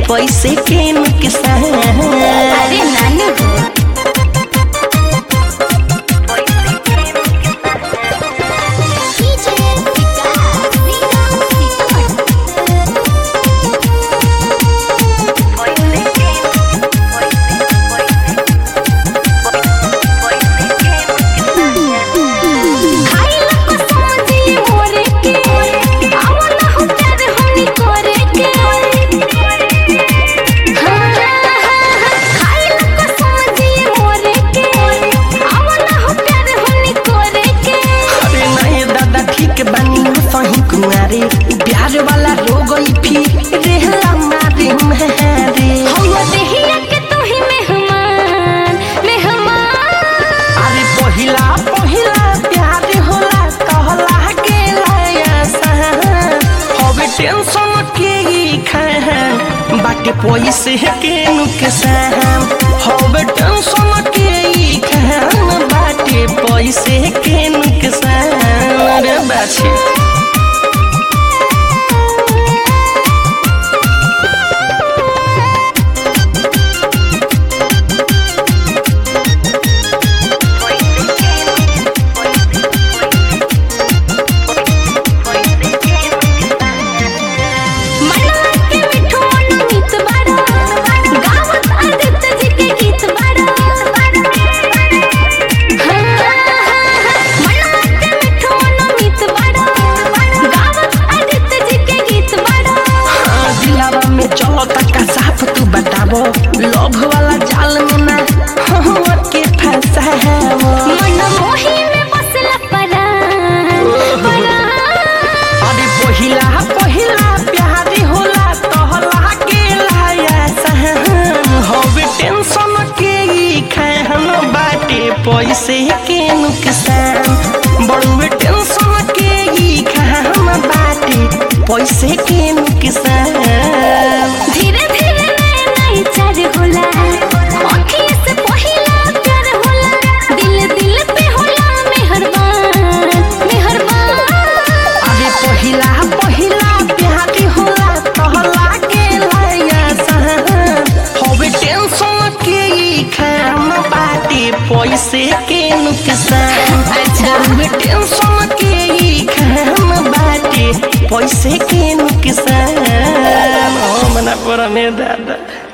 पैसे के नुकसान अरे नानू हो खाइला को समझी मोरे के आवला हो प्यार हमनी करे के हाँ, खाइला को समझी मोरे के आवला हो प्यार हमनी करे के अरे नहीं दादा ठीक बानी सही कुआरे प्यार वाला रोग फिर रेहला मारे मारे हम देहिया के तू ही मेहमान मेहमान अरे पहिला पहिला प्यार होला कहला के लायसा हवे टेंशन के ही खान बाटे पैसे के नुकसान हवे टेंशन के ही खान बाटे पैसे के नुकसान रे बाछी मनवा के मिठो मनमीत बाड़ा गावत आदित्य जी के गीत बाड़ा हाँ, मनवा के मिठो मनमीत बाड़ा गावत आदित्य जी के गीत बाड़ा हाँ, दिलावा में चलो तका साफ तू बताबो लोभ वाला जाल में ना हम के फंसाबो मन मोही में बसला परान परान अरे पहिला पहिला प्यार होला तहला के लाया सहन हवे टेंशन के ही खान बाटे पैसे के नुकसान बड़ुए टेंशन के ही खान बाटे पैसे के नुकसान धीरे धीरे नए नए चार होला अखिए से पहिला प्यार होला दिल दिल पे होला मेहरबान मेहरबान अरे पहिला पहिला प्यार होला तहला के लाया सहन हवे टेंशन के ही खान बाटे पैसे के नुकसान अच्छा। हवे टेंशन के ही खान बाटे पैसे के नुकसान हम ना पर में दादा